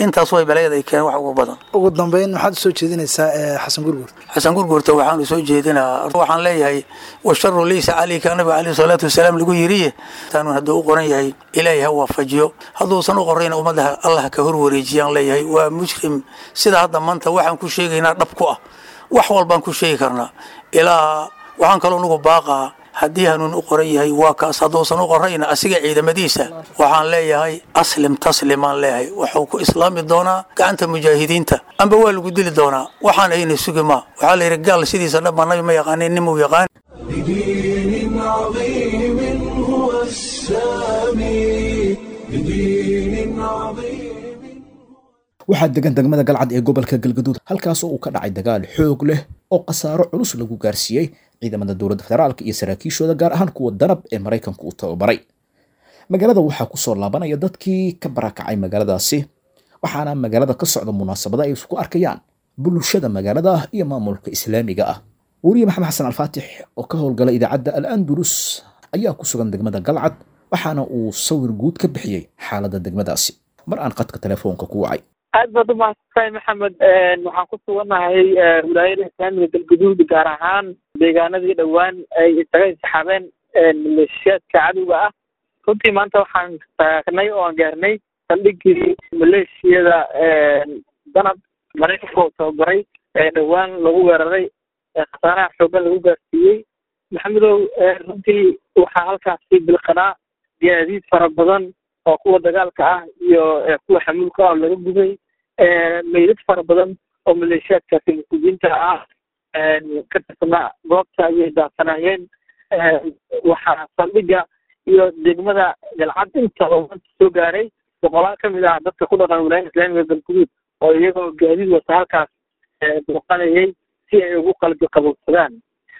[SPEAKER 11] intaas way baleed ay keen wax ugu badan
[SPEAKER 8] ugu dambeyn maxaad usoo jeedinaysaa ee xasan gurguurta
[SPEAKER 11] xasan gurgurta waxaanu soo jeedinaa waxaan leeyahay washaru laysa calayka nabiga caleyhi salaatu wasalaam lagu yiriye taanu hadduu u qoran yahay ilaahay ha waafajiyo hadduusan u qorayna ummadda allah ka hor wareejiyaan leeyahay waa mujrim sida hadda maanta waxaan ku sheegaynaa dhab ku ah wax walbaan ku sheegi karnaa ilaa waxaan kaloo nugu baaqaa haddii hanuun u qoran yahay waa kaas hadduusan u qorayna asiga ciidamadiisa waxaan leeyahay aslim taslimaan leeyahay wuxuu ku islaami doonaa gacanta mujaahidiinta amba waa lagu dili doonaa waxaan ayna sugi maa waxaa la yidhi gaal sidiisa dhanba nabi ma yaqaanin nimuu yaqaan
[SPEAKER 1] بدين عظيم هو السامي بدين عظيم
[SPEAKER 2] waxaa degan degmada galcad ee gobolka galgaduud halkaas oo uu ka dhacay dagaal xoog leh oo khasaaro culus lagu gaarsiiyey ciidamada dowladda federaalka iyo saraakiishooda gaar ahaan kuwa danab ee maraykanku uu tababaray magaalada waxaa kusoo laabanaya dadkii ka barakacay magaaladaasi waxaana magaalada ka socda munaasabada ay isku arkayaan bulshada magaalada iyo maamulka islaamiga ah weriye maxamed xasan alfaatix oo ka howlgala idaacadda al andalus ayaa ku sugan degmada galcad waxaana uu sawir guud ka bixiyey xaaladda degmadaasi mar aan qadka telefoonka ku wacay
[SPEAKER 12] aad baad umahadsantahay maxamed waxaan ku sugannahay wilaayada islaamiga galguduud gaar ahaan deegaanadii dhowaan ay isaga intixaabeen maleeshiyaadka cadowga ah runtii maanta waxaan taagnay oo aan gaarnay saldhigii maleeshiyada danab maraykanka oo tababaray ee dhowaan lagu weeraray khasaaraha xoogan lagu gaarsiiyey maxamedow runtii waxaa halkaasi bilqanaa gaadiid fara badan oo kuwa dagaalka ah iyo kuwa xamuulka ah oo laga gubay meydad fara badan oo maleeshiyaadkaasi mas-uuliyiinta ah ka tirsanaa goobta ayay daasanaayeen waxaa saldhiga iyo degmada galcad intaba maanta soo gaaray boqolaal ka mid ah dadka ku dhaqan wilaayada islaamiga galguduud oo iyagoo gaadiid wata halkaas booqanayay si ay ugu qalbi qabowsadaan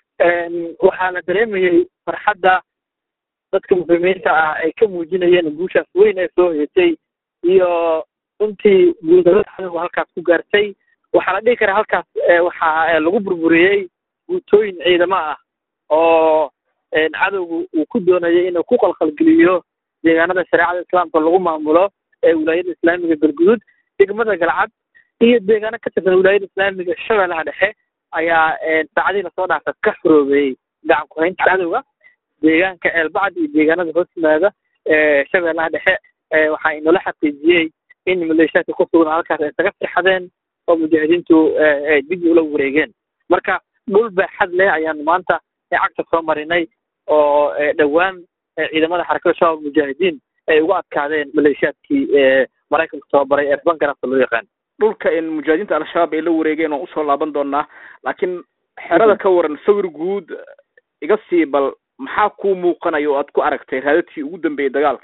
[SPEAKER 12] waxaa la dareemayay farxadda dadka muslimiinta ah ay ka muujinayeen guushaas weyn ee soo hoyatay iyo runtii guudarada cadowga halkaas ku gaartay waxaa la dhihi karaa halkaas waxaa lagu burburiyey guutooyin ciidamo ah oo cadowgu uu ku doonayay inuu ku qalqalgeliyo deegaanada shareecada islaamka lagu maamulo ee wilaayada islaamiga galguduud degmada galcad iyo deegaano ka tirsan wilaayada islaamiga shabeellaha dhexe ayaa saacadii lasoo dhaafa ka xoroobeeyey gacan ku-haynta cadowga deegaanka ceelbacad iyo deegaanada hoos yimaada shabeellaha dhexe waxaa inoola xaqiijiyey in maleeshiyaadka ku sugan halkaas ay isaga sixadeen oo mujaahidiintu ay dib ula wareegeen marka dhul baaxad leh ayaan maanta cagta soo marinay oo dhowaan ciidamada xarakada shabaab mujaahidiin ay uga adkaadeen maleeshiyaadkii maraykanka tababaray ee bangarafta loo yaqaan
[SPEAKER 13] dhulka in mujaahidiinta al-shabaab ay la wareegeen waan usoo laaban doonaa laakiin xerada ka waran sawir guud iga sii bal maxaa kuu muuqanaya oo aad ku aragtay raadadkii ugu dambeeyey dagaalka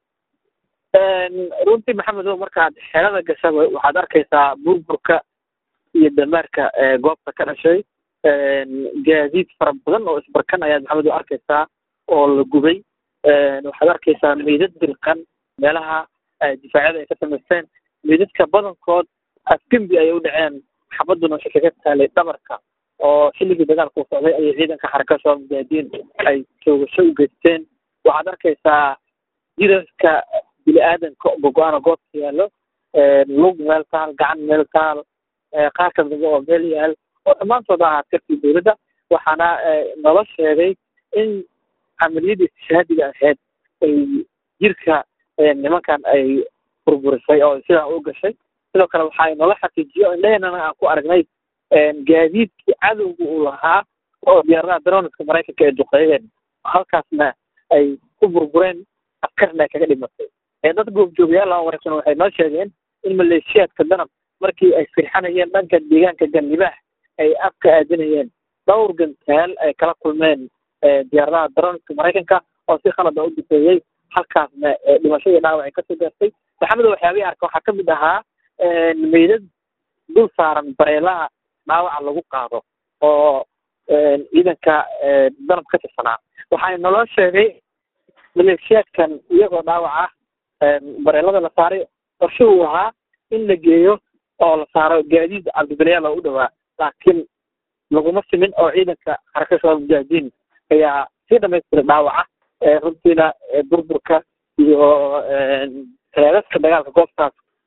[SPEAKER 12] runtii maxamed o markaad xerada gashaba waxaad arkaysaa burburka iyo damaarka goobta ka dhashay gaadiid fara badan oo isbarkan ayaad maxamed o arkaysaa oo la gubay waxaad arkaysaa meydad dirqan meelaha difaacyada ay ka samaysteen meydadka badankood afgembi ayay u dhaceen xabaduna waxay kaga taalay dhabarka oo xilligii dagaalka u socday ayay ciidanka xarakada shabaab mujaahidiin ay toogasho u geysteen waxaad arkaysaa jirarka bini aadanka gogo-aan oo goobta yaallo lug meel taal gacan meel taal qaar ka dambe oo meel yaal oo dhammaantood ah askartii dowladda waxaana nala sheegay in camaliyadda istishhaadiga ahayd ay jirka nimankan ay burburisay oo sidaa u gashay sidoo kale waxaa nala xaqiijiyo indhaheenana aan ku aragnay gaadiidkii cadowga uu lahaa oo diyaaradaha daroniska maraykanka ay duqeeyeen halkaasna ay ku burbureen askarna ay kaga dhimatay dad goobjoogayaal aan waraysan waxay noo sheegeen in maleeshiyaadka danab markii ay firxanayeen dhanka deegaanka ganlibaax ay afka aadinayeen dhowr gantaal ay kala kulmeen diyaaradaha daroniska maraykanka oo si khalada u difeeyey halkaasna dhimasho iyo dhaawac ay kasoo gaartay maxamed waxyaabihii arka waxaa kamid ahaa meydad dul saaran bareelaha dhaawaca lagu qaado oo ciidanka danab ka tirsanaa waxaa naloo sheegay maleeshiyaadkan iyagoo dhaawac ah bareelada la saaray qorshe uu ahaa in la geeyo oo la saaro gaadiid cabdibilyaal oo u dhowaa laakiin laguma simin oo ciidanka xaraka shabaab mujaahidiin ayaa sii dhamaystiray dhaawaca runtiina burburka iyo reedadka dagaalka goobtaas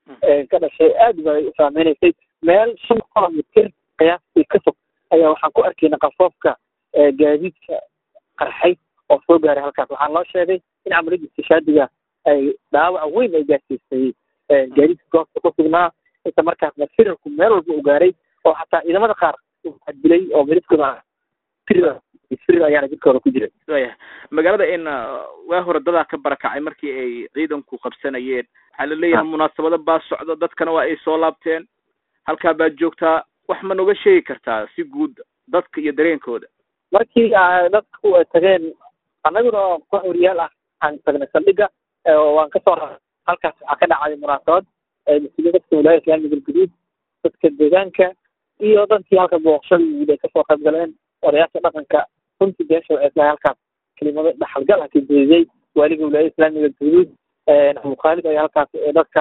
[SPEAKER 12] ka dhashay aad bay u saameynaysay meel shan kilomitir qiyaastii ka fog ayaa waxaan ku arkayna qafoofka gaadiidka qarxay oo soo gaaray halkaas waxaan loo sheegay in camaliyadda istishaadiga ay dhaawac weyn ay gaarsiisay gaadiidka goobta ku sugnaa inta markaasna firarku meel walba u gaaray oo xataa ciidamada qaar waxaa dilay oo midabkooda firir ayaana jidkooda ku jiray
[SPEAKER 13] waya magaalada in waa hore dadaa ka barakacay markii ay ciidanku qabsanayeen waxaa la leeyahay munaasabado baa socda dadkana waa ay soo laabteen halkaa baad joogtaa wax ma noga sheegi kartaa si guud dadka iyo dareenkooda
[SPEAKER 12] markii dadku ay tageen annaguna koox wariyaal ah aan tagnay saldhiga waan kasoo halkaas waxaa ka dhacday munaasabad mas-uuliyiin dadka wilaayada islaamiga galguduud dadka deegaanka iyo dadkii halka booqashada yimid ay kasoo qayb galeen odayaasha dhaqanka runtii beesha waxay tahay halkaas kelimado dhaxalgal ah ka jeediyey waaliga wilaayada islaamiga galguduud abu khaalid ayaa halkaas dadka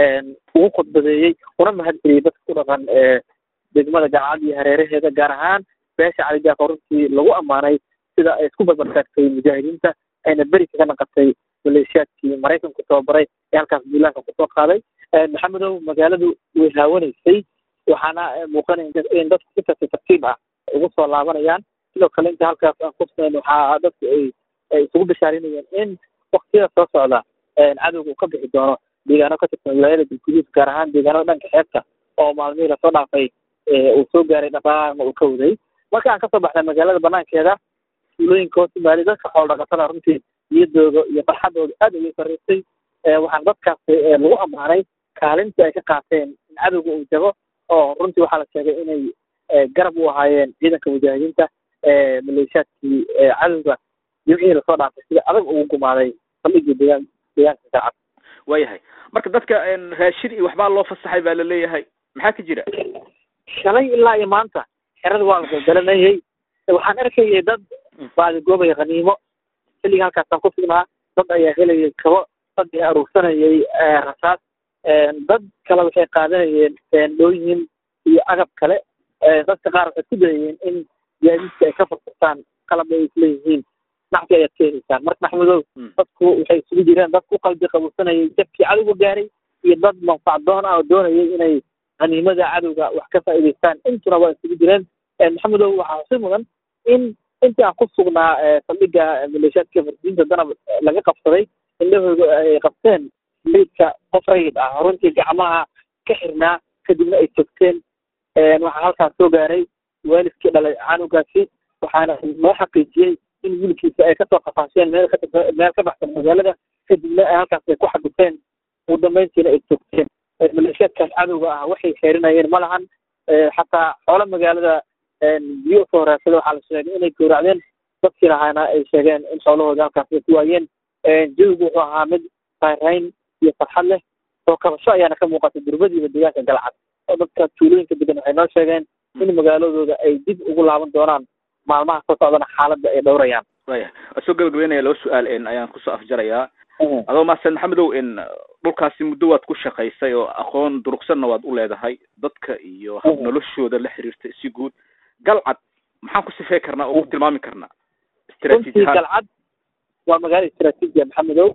[SPEAKER 12] ugu khudbadeeyey una mahadceliyey dadka ku dhaqan degmada galcad iyo hareeraheeda gaar ahaan beesha cali jaafo runtii lagu ammaanay sida ay isku barbartaagtay mujaahidiinta ayna beri kaga naqatay maleeshiyaadkii maraykanku tababaray ee halkaas duulaanka kusoo qaaday maxamedow magaaladu way haawanaysay waxaana muuqanaya in dadku si tartiib tartiib ah ugu soo laabanayaan sidoo kale inta halkaas aan kusnayn waxaa dadku ay ay isugu bashaarinayeen in waktiyada soo socda cadowga uu ka bixi doono deegaano ka tirsan wilaayada galguduud gaar ahaan deegaanada dhanka xeebta oo maalmihii lasoo dhaafay uu soo gaaray dhaqaaqna uu ka waday marka aan kasoo baxnay magaalada banaankeeda tuulooyinka hoos yimaali dadka xoolo dhaqatada runtii niyadooda iyo farxadooda aad ayay sarreysay waxaan dadkaas lagu ammaanay kaalintii ay ka qaateen in cadowga uu jago oo runtii waxaa la sheegay inay garab u ahaayeen ciidanka mujaahidiinta maleeshiyaadkii cadowga jimcihii lasoo dhaafay sida adag ugu gumaaday saldhigii deegaan deegaanka saacad
[SPEAKER 13] waayahay marka dadka raashin iyo waxbaa loo fasaxay baa laleeyahay maxaa ka jira
[SPEAKER 12] shalay ilaa iyo maanta xerada waa la galgalanayay waxaan arkayay dad baadigoobaya khaniimo xilliga halkaasaan ku sugnaa dad ayaa helayay kabo dad ayaa aruursanayay rasaas dad kale waxay qaadanayeen seendhooyin iyo agab kale dadka qaar waxay ku dayayeen in gaadiidka ay ka furfurtaan qalab ay isleeyihiin nacfi ayaad ka helaysaan marka maxmudow dadku waxay isugu jireen dad ku qalbi qabuursanayay jabkii cadowga gaaray iyo dad manfacdoon ah oo doonayay inay haniimada cadowga wax ka faa'iidaystaan intuna waa isugu jireen maxamedow waxaa xusi mudan in intii aan ku sugnaa saldhiga maleeshiyaadka fardiinta danab laga qabsaday indhahooda ay qabteen meydka qof rayid ah runtii gacmaha ka xirnaa kadibna ay togteen waxaa halkaas soo gaaray waalidkii dhalay canugaasi waxaana noo xaqiijiyey in wiilkiisa ay kasoo qafaasheen meel ka meel ka baxsan magaalada kadibna halkaas ay ku xadufeen ugu dambeyntiina ay togteen maleeshiyaadkaas cadowga ah waxay xeerinayeen ma lahan xataa xoolo magaalada biyo usoo horeysada waxaa la sheegay inay gowracdeen dadkii lahaana ay sheegeen in xoolahooda halkaas ay ku waayeen jawigu wuxuu ahaa mid raynrayn iyo farxad leh soo kabasho ayaana ka muuqatay durbadiiba deegaanka galcad oo dadka tuulooyinka degan waxay noo sheegeen in magaaladooda ay dib ugu laaban doonaan maalmaha soo socdana xaaladda ay dhowrayaan
[SPEAKER 13] waya waa soo gabagabeynaya laba su-aal ayaan kusoo afjarayaa adoo maasan maxamedow in dhulkaasi muddo waad ku shaqaysay oo aqoon durugsanna waad u leedahay dadka iyo hab noloshooda la xiriirta si guud galcad maxaan ku sifey karnaa oo ku tilmaami karnaa
[SPEAKER 12] runtii galcad waa magaalo istraatiiji maxamedow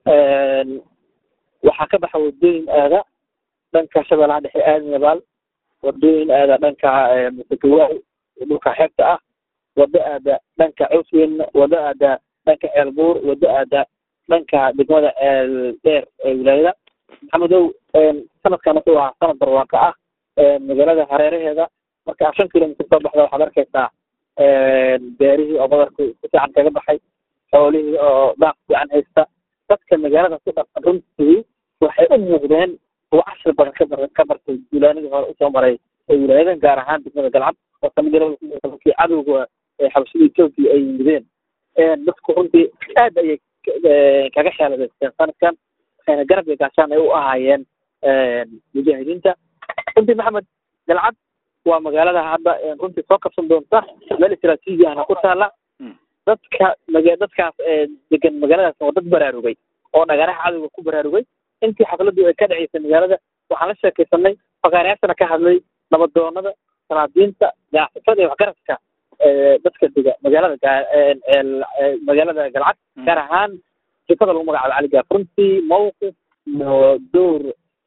[SPEAKER 12] waxaa ka baxa wadooyin aada dhanka shabeellaha dhexe aadan yabaal wadooyin aada dhanka musakawaal dhulka xeebta ah wado aada dhanka cuswin wado aada dhanka ceelbuur wado aada dhanka degmada ceel dheer ee wilaayada maxamedow sanadkan wuxuu ahaa sanad barwaaqo ah magaalada hareeraheeda marka a shan kilomitr soo baxda waxaad arkaysaa beerihii oo badarku si fiican kaga baxay xoolihii oo daaq fiican haysta dadka magaalada ku dhaqan runtii waxay u muuqdeen kuwa cashir badan ka bar ka bartay duulaanadii hore usoo maray ee wilaayadan gaar ahaan degmada galcad oo sanadkii cadowga xabashada etoobiya ay yimideen dadku runtii aad ayay kaga xeeladaysteen sanadkan waxayna garab iyo gaashaan ay u ahaayeen mujaahidiinta runtii maxamed galcad waa magaalada hadda runtii soo kabsan doonta meel istraatiiji ahna ku taala dadka maga dadkaas degan magaaladaas waa dad baraarugay oo dhagaraha cadowga ku baraarugay intii xafladdu ay ka dhaceysay magaalada waxaan la sheekaysanay fakaarayaashana ka hadlay nabadoonada salaadiinta ganacsatada iyo waxgaradka dadka dega magaalada magaalada galcad gaar ahaan jifada lagu magacaabo cali gaaf runtii mawqif iyo door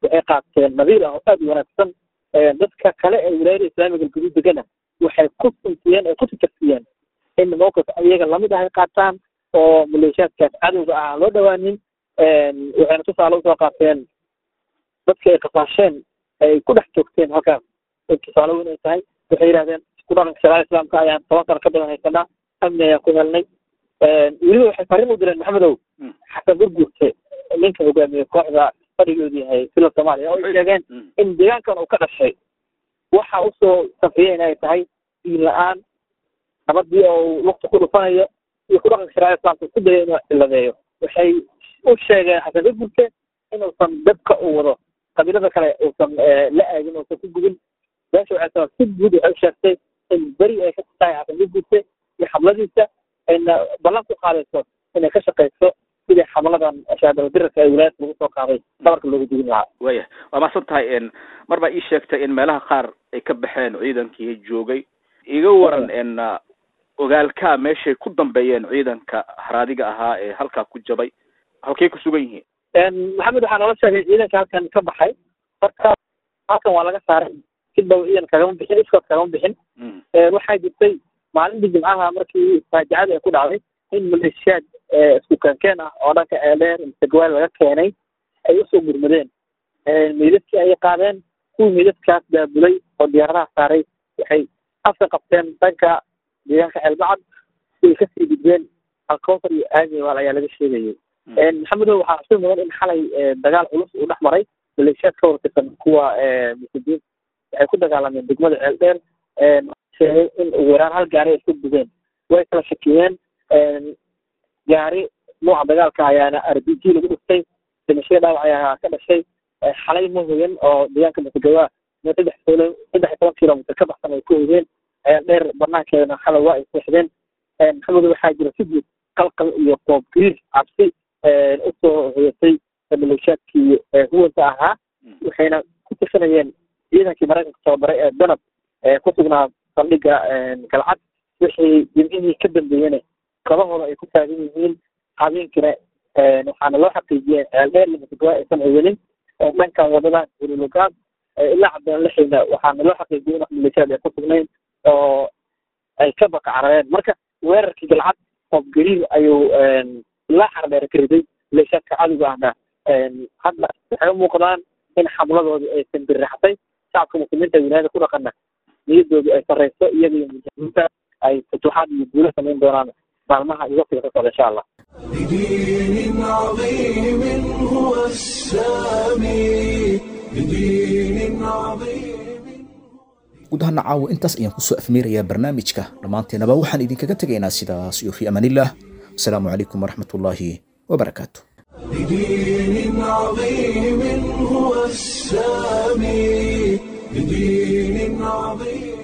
[SPEAKER 12] waxay qaateen nadiir ah oo aad u wanaagsan dadka kale ee wilaayada islaamiga galguduud degana waxay ku suntiyeen ay ku tijarsiyeen in mowqif iyaga lamid ah ay qaataan oo maleeshiyaadkaas cadowga ah aan loo dhawaanin waxayna tusaale usoo qaateen dadka ay qasaasheen ay ku dhex joogteen halkaas tusaale weyn ay tahay waxay yidhahdeen ku dhaqanka shariicada islaamka ayaan toban sano ka badan haysanaa amni ayaan ku helnay weliba waxay fariin u direen maxamedow xasan gurgurte ninka hogaamiye kooxda fadhigoodu yahay fila soomaaliya oo ay sheegeen in deegaankan uu ka dhashay waxa usoo safriyeen ay tahay diin la-aan nabadii oo lugta ku dhufanayo iyo ku dhaqanka shariicada islaamka isku daya inuu ciladeeyo waxay u sheegeen xasan gurgurte inuusan dadka uu wado qabiilada kale uusan la aagin uusan ku gubin beesha waxay tahay si guud waxay u sheegtay in beri ay ka tahay xasan gurgurte iyo xabladiisa ayna ballan ku qaadayso inay ka shaqayso sidii xamladan shaadaldirarka ee wilaayadka lagu soo qaaday dhabarka loogu dugin lahaa
[SPEAKER 13] waya waa mahadsan tahay n mar baa ii sheegtay in meelaha qaar ay ka baxeen ciidankii joogay iga waran n ogaalkaa meeshay ku dambeeyeen ciidanka haraadiga ahaa ee halkaa ku jabay halkay ku sugan yihiin
[SPEAKER 12] maxamed waxaa noola sheegay ciidanka halkan ka baxay marka halkan waa laga saaray si dhow ciidan kagama bixin iskood kagama bixin waxaa jirtay maalintii jimcaha markii faajicada ay ku dhacday in maleeshiyaad isku keenkeen ah oo dhanka eedheer mise gawaal laga keenay ay usoo gurmadeen meydadkii ayay qaadeen kuwii meydadkaas daabulay oo diyaaradaha saaray waxay afka qabteen dhanka deegaanka ceelbacad siay kasii gudbeen alkowtar iyo aagewal ayaa laga sheegayay maxamedow waxaa xusul mudan in xalay dagaal culus uu dhex maray maleeshiyaad ka hortirsan kuwa muslimiin waxay ku dagaalameen degmada ceeldheer sheegay in ugu yaraan hal gaari ay isku gubeen way kala shakiyeen gaari nooca dagaalka ayaana r b g lagu dhiftay dhimashada dhaawac ayaa ka dhashay xalay ma hoyan oo deegaanka masagawa saddex saddex iyo toban kilomitr ka baxsan ay ku hoyeen dheer banaankeedana xalay waa ay seexdeen maxamed waxaa jira si guud qalqal iyo qoob gariir cabsi usoo hoyatay maleeshiyaadkii huwanta ahaa waxayna ku tirsanayeen ciidankii maraykanka tababaray ee danab ku sugnaa saldhiga galcad wixii jimcihii ka dambeeyena kabahooda ay ku taagan yihiin habeenkina waxaana loo xaqiijiyey ceeldheer iyo masagawa aysan hoyanin dhankan wadada hululogaab ilaa cabdaan lixina waxaana loo xaqiijiyey in wax maleeshiyaad ay ku sugnayn oo ay ka baka carareen marka weerarkii galcad qoob gariir ayuu ilaa xardheer ka riday maleeshiyaadka cadowga ahna hadda waxay u muuqdaan in xamladoodii aysan birraxtay shacabka muslimiinta wilaayada ku dhaqana niyadoodu ay sarreyso iyaga iyo mujahimiinta ay futuuxaad iyo guulo samayn doonaan maalmaha iyo waqtiga ka socda insha allah
[SPEAKER 1] بدين عظيم هو السامي بدين عظيم
[SPEAKER 2] guud ahaan caawa intaas ayaan kusoo afmeerayaa barnaamijka dhammaanteenaba waxaan idinkaga tegaynaa sidaas iyo fi amaanillaah asalaamu calaykum waraxmatullaahi wabarakaatu
[SPEAKER 1] بدين عظيم هو السامي بدين عظيم